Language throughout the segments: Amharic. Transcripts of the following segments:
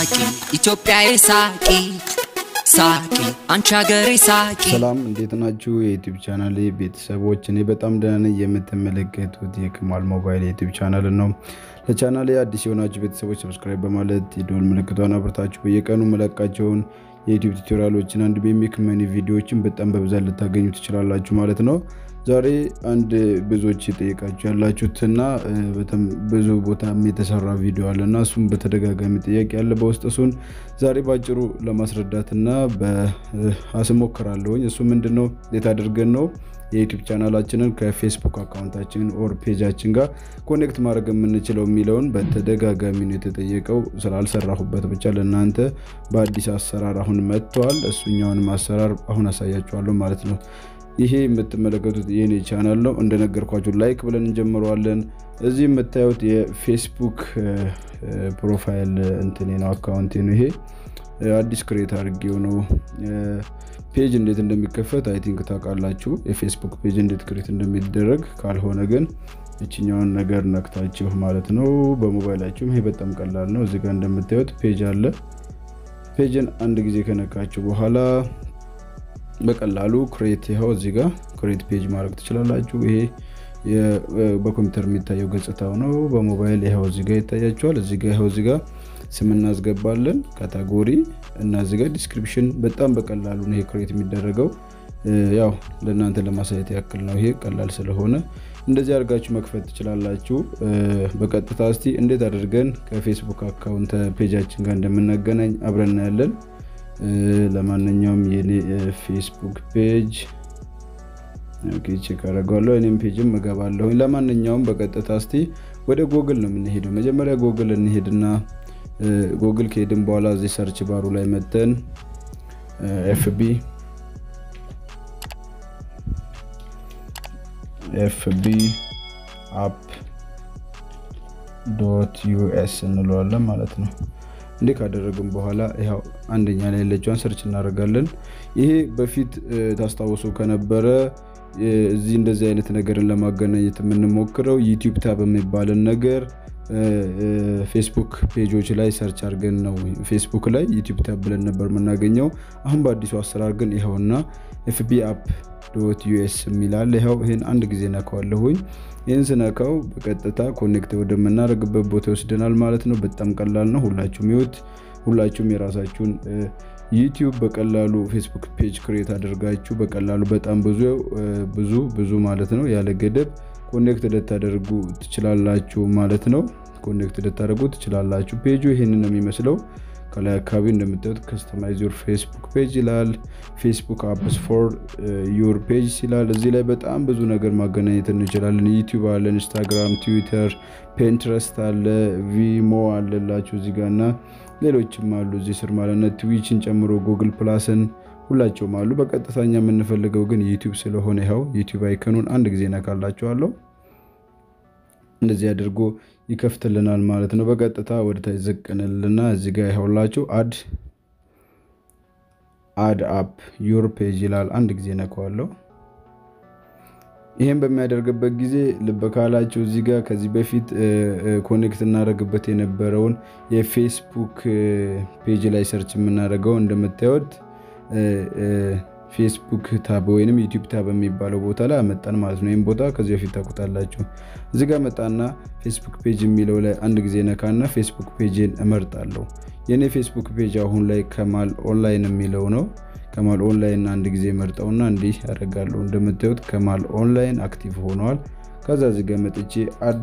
ሳቂ ኢትዮጵያዬ ሳቂ ሳቂ አንቺ ሀገሬ ሳቂ ሰላም እንዴት ናችሁ? የዩቲዩብ ቻናል ቤተሰቦች፣ እኔ በጣም ደህና ነኝ። የምትመለከቱት የክማል ሞባይል የዩቲዩብ ቻናል ነው። ለቻናሌ አዲስ የሆናችሁ ቤተሰቦች ሰብስክራይብ በማለት የደወል ምልክቷን አብርታችሁ በየቀኑ መለቃቸውን የዩቲዩብ ቱቶሪያሎችን አንድ በሚክመኒ ቪዲዮዎችን በጣም በብዛት ልታገኙ ትችላላችሁ ማለት ነው። ዛሬ አንድ ብዙዎች የጠየቃችሁ ያላችሁትና ብዙ ቦታም የተሰራ ቪዲዮ አለና እሱም በተደጋጋሚ ጥያቄ ያለ በውስጥ እሱን ዛሬ ባጭሩ ለማስረዳትና አስሞክራለሁኝ። እሱ ምንድን ነው እንዴት አድርገን ነው የዩቲዩብ ቻናላችንን ከፌስቡክ አካውንታችን ኦር ፔጃችን ጋር ኮኔክት ማድረግ የምንችለው የሚለውን በተደጋጋሚ ነው የተጠየቀው። ስላልሰራሁበት ብቻ ለእናንተ በአዲስ አሰራር አሁን መጥተዋል። እሱኛውንም አሰራር አሁን አሳያችኋለሁ ማለት ነው። ይሄ የምትመለከቱት የኔ ቻናል ነው። እንደነገርኳችሁ ላይክ ብለን እንጀምረዋለን። እዚህ የምታዩት የፌስቡክ ፕሮፋይል እንትኔ ነው አካውንቴ ነው። ይሄ አዲስ ክሬት አድርጌው ነው። ፔጅ እንዴት እንደሚከፈት አይ ቲንክ ታውቃላችሁ። የፌስቡክ ፔጅ እንዴት ክሬት እንደሚደረግ ካልሆነ ግን ይችኛውን ነገር ነክታችሁ ማለት ነው በሞባይላችሁም። ይሄ በጣም ቀላል ነው። እዚህ ጋር እንደምታዩት ፔጅ አለ። ፔጅን አንድ ጊዜ ከነካችሁ በኋላ በቀላሉ ክሬት ይኸው እዚህ ጋር ክሬት ፔጅ ማድረግ ትችላላችሁ። ይሄ በኮምፒውተር የሚታየው ገጽታው ነው። በሞባይል ይኸው እዚህ ጋር ይታያችኋል። እዚህ ጋር ይኸው እዚህ ጋር ስም እናስገባለን፣ ካታጎሪ እና እዚህ ጋር ዲስክሪፕሽን። በጣም በቀላሉ ነው ይሄ ክሬት የሚደረገው። ያው ለእናንተ ለማሳየት ያክል ነው። ይሄ ቀላል ስለሆነ እንደዚህ አድርጋችሁ መክፈት ትችላላችሁ። በቀጥታ እስቲ እንዴት አድርገን ከፌስቡክ አካውንት ፔጃችን ጋር እንደምናገናኝ አብረን እናያለን። ለማንኛውም የኔ ፌስቡክ ፔጅ ቼክ አደርገዋለሁ። እኔም ፔጅም እገባለሁኝ። ለማንኛውም በቀጥታ እስቲ ወደ ጎግል ነው የምንሄደው። መጀመሪያ ጎግል እንሄድና ጎግል ከሄድን በኋላ እዚህ ሰርች ባሩ ላይ መተን ኤፍቢ ኤፍቢ አፕ ዶት ዩኤስ እንለዋለን ማለት ነው። እንዲህ ካደረግን በኋላ ይኸው አንደኛ ላይ ያለችዋን ሰርች እናደርጋለን። ይሄ በፊት ታስታውሱ ከነበረ እዚህ እንደዚህ አይነት ነገርን ለማገናኘት የምንሞክረው ዩቲዩብ ታብ የሚባልን ነገር ፌስቡክ ፔጆች ላይ ሰርች አድርገን ነው። ፌስቡክ ላይ ዩቲዩብ ታብ ብለን ነበር የምናገኘው። አሁን በአዲሱ አሰራር ግን ይኸውና ኤፍቢ አፕ ዶት ዩኤስ የሚላል ይኸው። ይህን አንድ ጊዜ ነካዋለሁኝ። ይህን ስነካው በቀጥታ ኮኔክት ወደምናደርግበት ቦታ ይወስደናል ማለት ነው። በጣም ቀላል ነው። ሁላችሁም ይወት ሁላችሁም የራሳችሁን ዩቲዩብ በቀላሉ ፌስቡክ ፔጅ ክሬት አድርጋችሁ በቀላሉ በጣም ብዙ ብዙ ብዙ ማለት ነው ያለ ገደብ ኮኔክት ልታደርጉ ትችላላችሁ ማለት ነው። ኮኔክት ልታደርጉ ትችላላችሁ። ፔጁ ይህንን ነው የሚመስለው። ከላይ አካባቢ እንደምታዩት ከስተማይዝ ዩር ፌስቡክ ፔጅ ይላል። ፌስቡክ አፕስ ፎር ዩር ፔጅ ይላል። እዚህ ላይ በጣም ብዙ ነገር ማገናኘት እንችላለን። ዩቲዩብ አለ፣ ኢንስታግራም፣ ትዊተር፣ ፔንትረስት አለ፣ ቪሞ አለላችሁ እዚህ ጋር እና ሌሎችም አሉ እዚህ ስር ማለት ነው። ትዊችን ጨምሮ ጉግል ፕላስን ሁላቸውም አሉ። በቀጥታኛ የምንፈልገው ግን ዩቲዩብ ስለሆነ ይኸው ዩቲዩብ አይከኑን አንድ ጊዜ ነካላችኋለሁ። እንደዚህ አድርጎ ይከፍትልናል ማለት ነው። በቀጥታ ወደ ታች ዝቅ እንልና እዚህ ጋር ይኸውላችሁ አድ አድ አፕ ዩር ፔጅ ይላል። አንድ ጊዜ ነካዋለሁ። ይህም በሚያደርግበት ጊዜ ልብ ካላችሁ እዚህ ጋር ከዚህ በፊት ኮኔክት እናደርግበት የነበረውን የፌስቡክ ፔጅ ላይ ሰርች የምናደርገው እንደምታዩት ፌስቡክ ታብ ወይም ዩቲዩብ ታብ የሚባለው ቦታ ላይ አመጣን ማለት ነው። ይህም ቦታ ከዚህ በፊት ታውቁታላችሁ። እዚህ ጋር መጣና ፌስቡክ ፔጅ የሚለው ላይ አንድ ጊዜ ነካና ፌስቡክ ፔጅን እመርጣለሁ። የእኔ ፌስቡክ ፔጅ አሁን ላይ ከማል ኦንላይን የሚለው ነው። ከማል ኦንላይን አንድ ጊዜ መርጠውና እንዲህ ያደርጋለሁ። እንደምታዩት ከማል ኦንላይን አክቲቭ ሆነዋል። ከዛ እዚህ ጋር መጥቼ አድ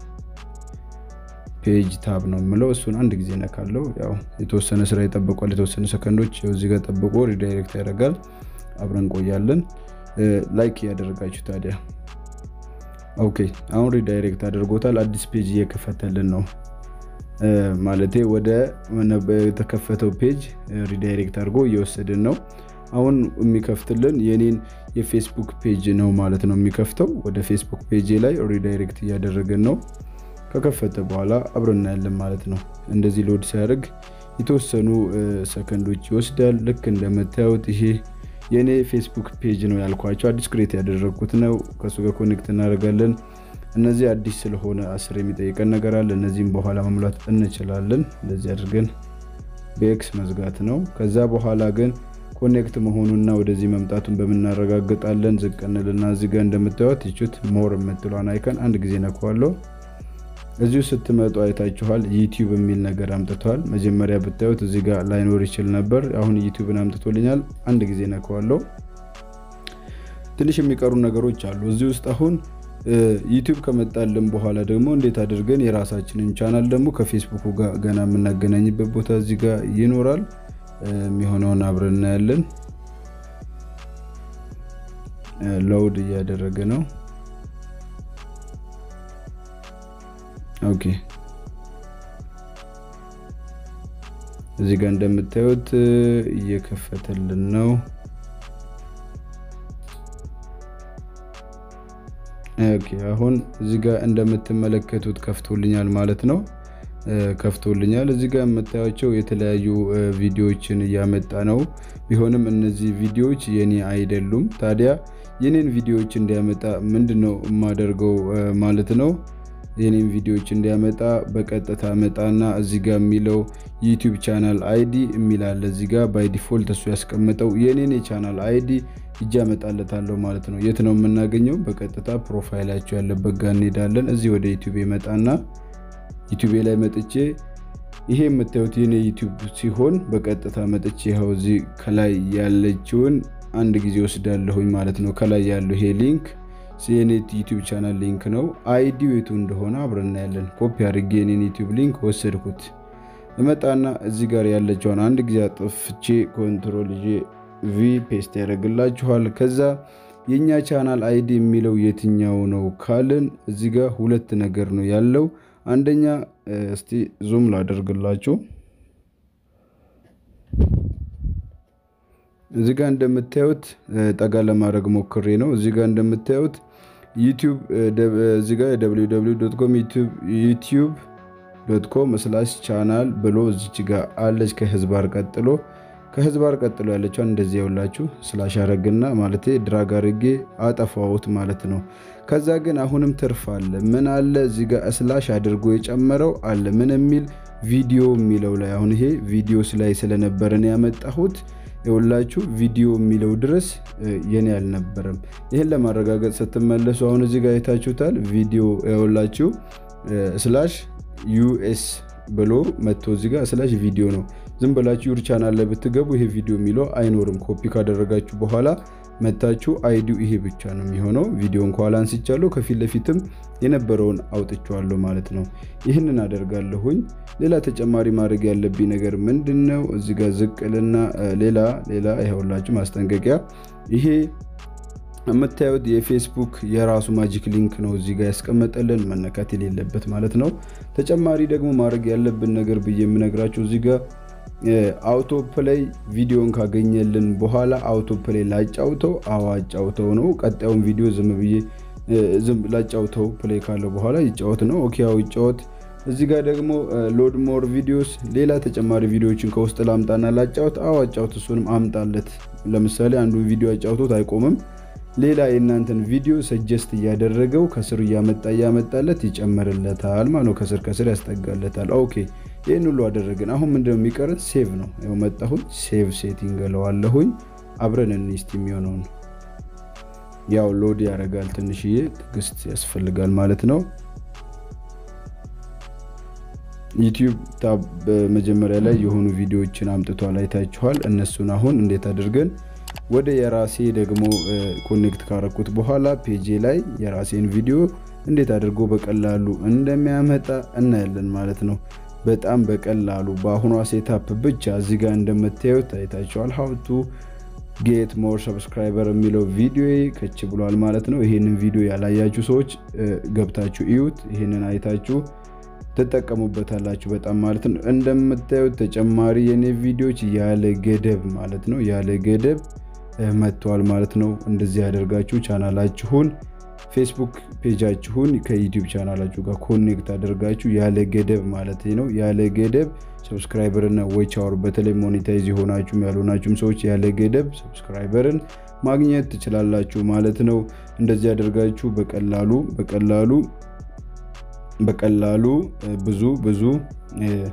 ፔጅ ታብ ነው የምለው። እሱን አንድ ጊዜ ነካለው። ያው የተወሰነ ስራ ይጠብቋል። የተወሰነ ሰከንዶች እዚህ ጋር ጠብቆ ሪዳይሬክት ያደርጋል። አብረን ቆያለን። ላይክ እያደረጋችሁ ታዲያ ኦኬ። አሁን ሪዳይሬክት አድርጎታል። አዲስ ፔጅ እየከፈተልን ነው ማለቴ ወደ የተከፈተው ፔጅ ሪዳይሬክት አድርጎ እየወሰድን ነው። አሁን የሚከፍትልን የኔን የፌስቡክ ፔጅ ነው ማለት ነው የሚከፍተው። ወደ ፌስቡክ ፔጅ ላይ ሪዳይሬክት እያደረግን ነው። ከከፈተ በኋላ አብረን እናያለን ማለት ነው። እንደዚህ ሎድ ሲያደርግ የተወሰኑ ሰከንዶች ይወስዳል። ልክ እንደምታዩት ይሄ የእኔ ፌስቡክ ፔጅ ነው ያልኳቸው አዲስ ክሬት ያደረግኩት ነው። ከእሱ ጋር ኮኔክት እናደርጋለን። እነዚህ አዲስ ስለሆነ አስር የሚጠይቀን ነገር አለ። እነዚህም በኋላ መሙላት እንችላለን። እንደዚህ አድርገን በኤክስ መዝጋት ነው። ከዛ በኋላ ግን ኮኔክት መሆኑና ወደዚህ መምጣቱን በምናረጋግጣለን። ዝቅ እንልና እዚህ ጋር እንደምታዩት ይቹት ሞር የምትሏን አይከን አንድ ጊዜ ነኳለሁ። እዚሁ ስትመጡ አይታችኋል ዩቲዩብ የሚል ነገር አምጥተዋል። መጀመሪያ ብታዩት እዚህ ጋር ላይኖር ይችል ነበር። አሁን ዩቲዩብን አምጥቶልኛል። አንድ ጊዜ ነከዋለሁ። ትንሽ የሚቀሩ ነገሮች አሉ እዚህ ውስጥ አሁን ዩቲዩብ ከመጣልን በኋላ ደግሞ እንዴት አድርገን የራሳችንን ቻናል ደግሞ ከፌስቡክ ጋር ገና የምናገናኝበት ቦታ እዚህ ጋር ይኖራል። የሚሆነውን አብረን እናያለን። ሎውድ እያደረገ ነው። ኦኬ እዚህ ጋር እንደምታዩት እየከፈተልን ነው። ኦኬ አሁን እዚህ ጋር እንደምትመለከቱት ከፍቶልኛል ማለት ነው። ከፍቶልኛል እዚህ ጋር የምታያቸው የተለያዩ ቪዲዮዎችን እያመጣ ነው። ቢሆንም እነዚህ ቪዲዮዎች የኔ አይደሉም። ታዲያ የኔን ቪዲዮዎች እንዲያመጣ ምንድን ነው የማደርገው ማለት ነው የኔም ቪዲዮዎች እንዲያመጣ በቀጥታ መጣና እዚህ ጋር የሚለው ዩቲዩብ ቻናል አይዲ የሚላለ እዚህ ጋር ባይ ዲፎልት እሱ ያስቀምጠው የኔን የቻናል አይዲ እጅ ያመጣለታለሁ ማለት ነው። የት ነው የምናገኘው? በቀጥታ ፕሮፋይላቸው ያለበት ጋር እንሄዳለን። እዚህ ወደ ዩቲዩብ መጣና ዩቲዩብ ላይ መጥቼ ይሄ የምታዩት የኔ ዩቲዩብ ሲሆን በቀጥታ መጥቼ ይኸው እዚህ ከላይ ያለችውን አንድ ጊዜ ወስዳለሁኝ ማለት ነው። ከላይ ያለው ይሄ ሊንክ የኔት ዩቲዩብ ቻናል ሊንክ ነው። አይዲው የቱ እንደሆነ አብረን እናያለን። ኮፒ አድርጌ የኔን ዩቲዩብ ሊንክ ወሰድኩት። እመጣና እዚህ ጋር ያለችውን አንድ ጊዜ አጥፍቼ ኮንትሮል ይዤ ቪ ፔስት ያደርግላችኋል። ከዛ የእኛ ቻናል አይዲ የሚለው የትኛው ነው ካልን እዚህ ጋር ሁለት ነገር ነው ያለው። አንደኛ እስቲ ዙም ላደርግላችሁ። እዚህ ጋር እንደምታዩት ጠጋ ለማድረግ ሞክሬ ነው። እዚህ ጋር እንደምታዩት ዩቲዩብ እዚህ ጋር ዩቲዩብ ዶት ኮም ስላሽ ቻናል ብሎ እዚች ጋር አለች ከህዝባር ቀጥሎ ከህዝባር ቀጥሎ ያለችውን እንደዚህ ያውላችሁ ስላሽ አረግና ማለት ድራግ አርጌ አጠፋሁት ማለት ነው። ከዛ ግን አሁንም ትርፍ አለ። ምን አለ እዚህ ጋር ስላሽ አድርጎ የጨመረው አለ ምን የሚል ቪዲዮ የሚለው ላይ አሁን ይሄ ቪዲዮስ ላይ ስለነበረን ያመጣሁት የሁላችሁ ቪዲዮ የሚለው ድረስ የኔ አልነበረም። ይህን ለማረጋገጥ ስትመለሱ አሁን እዚህ ጋር አይታችሁታል። ቪዲዮ የሁላችሁ ስላሽ ዩኤስ ብሎ መጥቶ እዚህ ጋር ስላሽ ቪዲዮ ነው። ዝም ብላችሁ ዩር ቻናል ላይ ብትገቡ ይሄ ቪዲዮ የሚለው አይኖርም። ኮፒ ካደረጋችሁ በኋላ መታችሁ አይዲው ይሄ ብቻ ነው የሚሆነው። ቪዲዮን ከኋላ አንስቻለሁ፣ ከፊት ለፊትም የነበረውን አውጥቼዋለሁ ማለት ነው። ይህንን አደርጋለሁኝ። ሌላ ተጨማሪ ማድረግ ያለብኝ ነገር ምንድን ነው? እዚህ ጋር ዝቅልና ሌላ ሌላ ይኸውላችሁ ማስጠንቀቂያ ይሄ የምታዩት የፌስቡክ የራሱ ማጂክ ሊንክ ነው እዚህ ጋር ያስቀመጠልን መነካት የሌለበት ማለት ነው። ተጨማሪ ደግሞ ማድረግ ያለብን ነገር ብዬ የምነግራችሁ እዚህ ጋር አውቶ ፕሌይ ቪዲዮን ካገኘልን በኋላ አውቶ ፕሌይ ላጫውተው አዋጫውተው ነው። ቀጣዩን ቪዲዮ ዝም ብዬ ላጫውተው ፕሌይ ካለው በኋላ ይጫወት ነው። ኦኬ ያው ይጫወት። እዚህ ጋር ደግሞ ሎድ ሞር ቪዲዮስ ሌላ ተጨማሪ ቪዲዮዎችን ከውስጥ ላምጣና ላጫውት አዋጫውት እሱንም አምጣለት። ለምሳሌ አንዱን ቪዲዮ አጫውቶት አይቆምም። ሌላ የእናንተን ቪዲዮ ሰጀስት እያደረገው ከስር እያመጣ እያመጣለት ይጨምርለታል ማለት ነው። ከስር ከስር ያስጠጋለታል። ኦኬ ይህን ሁሉ አደረግን። አሁን ምንድነው የሚቀረን? ሴቭ ነው። ያው መጣሁኝ፣ ሴቭ ሴቲንግ እለዋለሁኝ። አብረን እንስቲ የሚሆነውን ያው ሎድ ያደርጋል። ትንሽዬ ትዕግስት ያስፈልጋል ማለት ነው። ዩቲዩብ ታብ መጀመሪያ ላይ የሆኑ ቪዲዮዎችን አምጥቷል፣ አይታችኋል። እነሱን አሁን እንዴት አድርገን ወደ የራሴ ደግሞ ኮኔክት ካረኩት በኋላ ፔጄ ላይ የራሴን ቪዲዮ እንዴት አድርጎ በቀላሉ እንደሚያመጣ እናያለን ማለት ነው። በጣም በቀላሉ በአሁኗ ሴታፕ ብቻ እዚህ ጋር እንደምታዩት አይታችኋል። ሀውቱ ጌት ሞር ሰብስክራይበር የሚለው ቪዲዮ ከች ብሏል ማለት ነው። ይህንን ቪዲዮ ያላያችሁ ሰዎች ገብታችሁ እዩት። ይህንን አይታችሁ ትጠቀሙበታላችሁ በጣም ማለት ነው። እንደምታዩት ተጨማሪ የኔ ቪዲዮዎች ያለ ገደብ ማለት ነው ያለ ገደብ መጥተዋል ማለት ነው። እንደዚህ ያደርጋችሁ ቻናላችሁን ፌስቡክ ፔጃችሁን ከዩቲዩብ ቻናላችሁ ጋር ኮኔክት አድርጋችሁ ያለ ገደብ ማለት ነው ያለ ገደብ ሰብስክራይበርና ዎች አወር በተለይ ሞኔታይዝ የሆናችሁም ያልሆናችሁም ሰዎች ያለ ገደብ ሰብስክራይበርን ማግኘት ትችላላችሁ ማለት ነው። እንደዚህ ያደርጋችሁ በቀላሉ በቀላሉ በቀላሉ ብዙ ብዙ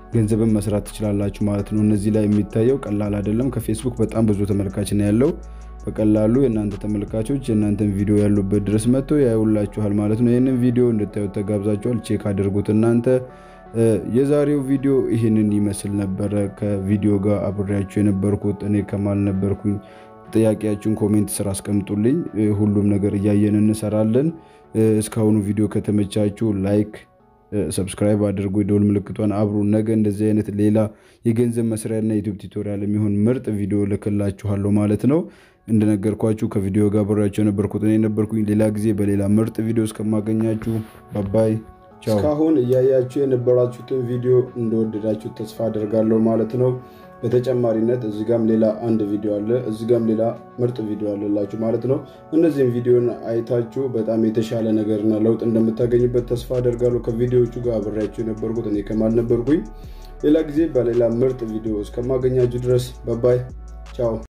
ገንዘብን መስራት ትችላላችሁ ማለት ነው። እነዚህ ላይ የሚታየው ቀላል አይደለም። ከፌስቡክ በጣም ብዙ ተመልካች ነው ያለው። በቀላሉ የእናንተ ተመልካቾች የእናንተን ቪዲዮ ያሉበት ድረስ መጥተው ያዩላችኋል ማለት ነው። ይህንን ቪዲዮ እንድታዩት ተጋብዛችኋል። ቼክ አድርጉት እናንተ። የዛሬው ቪዲዮ ይህንን ይመስል ነበረ። ከቪዲዮ ጋር አብሬያችሁ የነበርኩት እኔ ከማል ነበርኩኝ። ጥያቄያችሁን ኮሜንት ስር አስቀምጡልኝ። ሁሉም ነገር እያየን እንሰራለን። እስካሁኑ ቪዲዮ ከተመቻችሁ ላይክ ሰብስክራይብ አድርጉ፣ የደወል ምልክቷን አብሩ። ነገ እንደዚህ አይነት ሌላ የገንዘብ መስሪያና ዩቱብ ቱቶሪያል የሚሆን ምርጥ ቪዲዮ ልክላችኋለሁ ማለት ነው። እንደነገርኳችሁ ከቪዲዮ ጋር አብሬያችሁ የነበርኩት እኔ ነበርኩኝ። ሌላ ጊዜ በሌላ ምርጥ ቪዲዮ እስከማገኛችሁ ባባይ ቻው። እስካሁን እያያችሁ የነበራችሁትን ቪዲዮ እንደወደዳችሁ ተስፋ አደርጋለሁ ማለት ነው። በተጨማሪነት እዚህ ጋም ሌላ አንድ ቪዲዮ አለ፣ እዚህ ጋም ሌላ ምርጥ ቪዲዮ አለላችሁ ማለት ነው። እነዚህም ቪዲዮን አይታችሁ በጣም የተሻለ ነገርና ለውጥ እንደምታገኙበት ተስፋ አደርጋለሁ። ከቪዲዮዎቹ ጋር አብሬያችሁ የነበርኩት እኔ ከማል ነበርኩኝ። ሌላ ጊዜ በሌላ ምርጥ ቪዲዮ እስከማገኛችሁ ድረስ ባባይ ቻው።